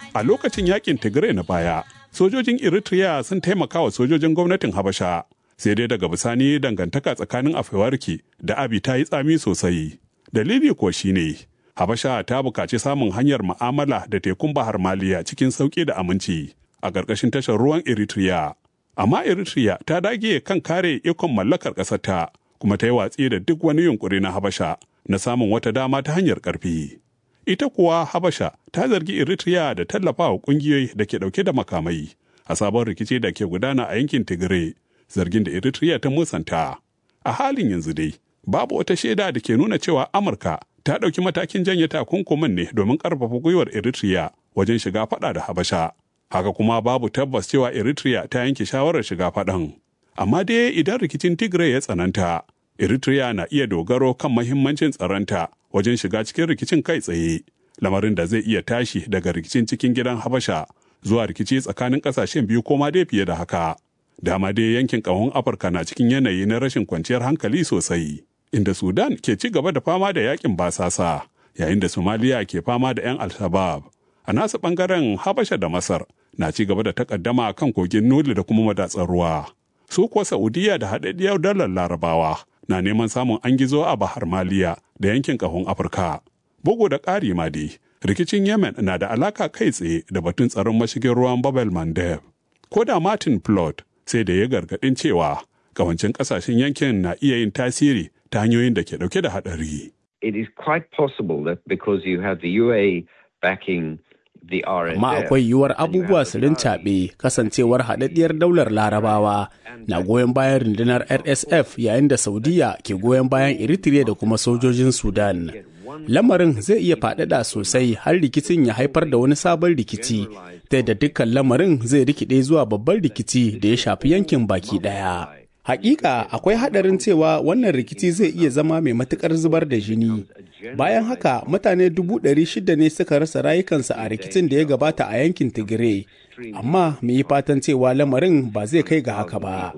A lokacin yakin Tigray na baya, sojojin Eritrea sun taimaka wa sojojin gwamnatin Habasha. Sai dai daga bisani dangantaka tsakanin Afewarki da Abi ta yi tsami sosai. Dalili kuwa shine Habasha ta buƙaci samun hanyar ma'amala da tekun Bahar Maliya cikin sauƙi da aminci a ƙarƙashin tashar ruwan Eritrea. Amma Eritrea ta dage kan kare ikon mallakar ƙasarta kuma ta yi watsi da duk wani yunƙuri na Habasha na samun wata dama ta hanyar ƙarfi. Ita kuwa Habasha ta zargi Eritrea da tallafawa ƙungiyoyi da ke ɗauke da makamai a sabon rikici da ke gudana a yankin Tigray, zargin da Eritrea ta musanta. A halin yanzu dai, babu wata shaida da ke nuna cewa Amurka ta ɗauki matakin janye takunkumin ne domin ƙarfafa gwiwar Eritrea wajen shiga faɗa da Habasha. Haka kuma babu tabbas cewa Eritrea ta yanke shawarar shiga faɗan. Amma dai idan rikicin Tigray ya tsananta, Eritrea na iya dogaro kan mahimmancin tsaronta wajen shiga cikin rikicin kai tsaye, lamarin da zai iya tashi daga rikicin cikin gidan Habasha zuwa rikici tsakanin ƙasashen biyu ko ma dai fiye da haka. Dama dai yankin ƙahon Afirka na cikin yanayi na rashin kwanciyar hankali sosai. inda Sudan ke ci gaba da fama da yakin basasa, yayin da Somalia ke fama da 'yan Al-Shabaab. A nasu ɓangaren Habasha da Masar na ci gaba da takaddama kan kogin Nuli da kuma madatsar ruwa. Su kuwa Saudiya da haɗaɗɗiyar dalar Larabawa na neman samun an gizo a Bahar Maliya da yankin ƙahon Afirka. Bugu da ƙari ma dai, rikicin Yemen na da alaka kai tsaye da batun tsaron mashigin ruwan Babel Mandeb. Ko da Martin Plot sai da ya gargaɗin cewa kawancin ƙasashen yankin na iya yin tasiri ta hanyoyin da ke dauke da hadari. It is quite possible that because you have the UA backing the RSF. Amma akwai yiwuwar abubuwa su rincaɓe kasancewar haɗaɗɗiyar daular larabawa na goyon bayan rundunar RSF yayin da Saudiya ke goyon bayan Eritrea da kuma sojojin Sudan. Lamarin zai iya faɗaɗa sosai har rikicin ya haifar da wani sabon rikici, ta yadda dukkan lamarin zai rikide zuwa babban rikici da ya shafi yankin baki ɗaya. Hakika akwai haɗarin cewa wannan rikici zai iya zama mai matukar zubar da jini. Bayan haka mutane dubu ɗari shida ne suka rasa rayukansu a rikicin da ya gabata a yankin Tigray. Amma mu yi fatan cewa lamarin ba zai kai ga haka ba.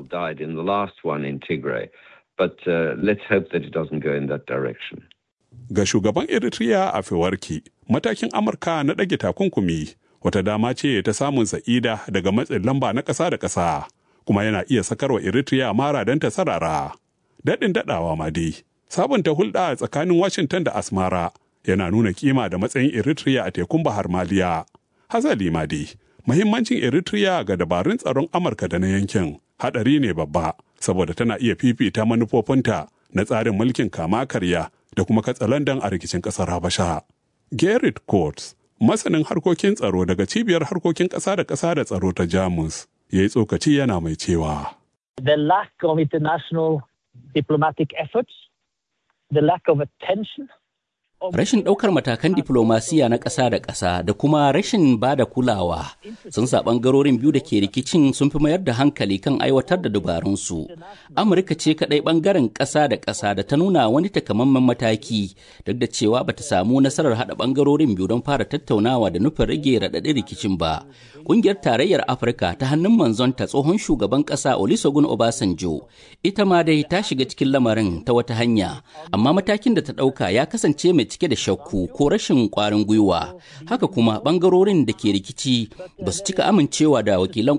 Ga shugaban Eritrea a Fewarki, matakin Amurka na ɗage takunkumi wata dama ce ta samun sa'ida daga matsin lamba na ƙasa da ƙasa. kuma yana iya sakarwa Eritrea mara don ta sarara. Daɗin daɗawa ma dai, sabunta hulɗa tsakanin Washington da Asmara yana nuna kima da matsayin Eritrea a tekun Bahar Maliya. Hazali ma dai, muhimmancin Eritrea ga dabarun tsaron Amurka da na yankin haɗari ne babba, saboda tana iya fifita manufofinta na tsarin mulkin kama karya da kuma katsalandan a rikicin ƙasar Habasha. Gerrit Coates, masanin harkokin tsaro daga cibiyar harkokin ƙasa da ƙasa da tsaro ta Jamus, ya yi tsokaci yana mai cewa. The lack of international diplomatic efforts, the lack of attention Rashin ɗaukar matakan diflomasiya na ƙasa da ƙasa da kuma rashin ba da kulawa sun sa ɓangarorin biyu da ke rikicin sun fi mayar da hankali kan aiwatar da dabarunsu. Amurka ce kaɗai ɓangaren ƙasa da ƙasa da ta nuna wani takamaiman mataki duk da cewa ba ta samu nasarar haɗa ɓangarorin biyu don fara tattaunawa da nufin rage raɗaɗin rikicin ba. Ƙungiyar Tarayyar Afirka ta hannun manzonta tsohon shugaban ƙasa Olusegun Obasanjo ita ma dai ta shiga cikin lamarin ta wata hanya amma matakin da ta ɗauka ya kasance mai cike da shakku ko rashin kwarin gwiwa haka kuma bangarorin da ke rikici ba su cika amincewa da wakilan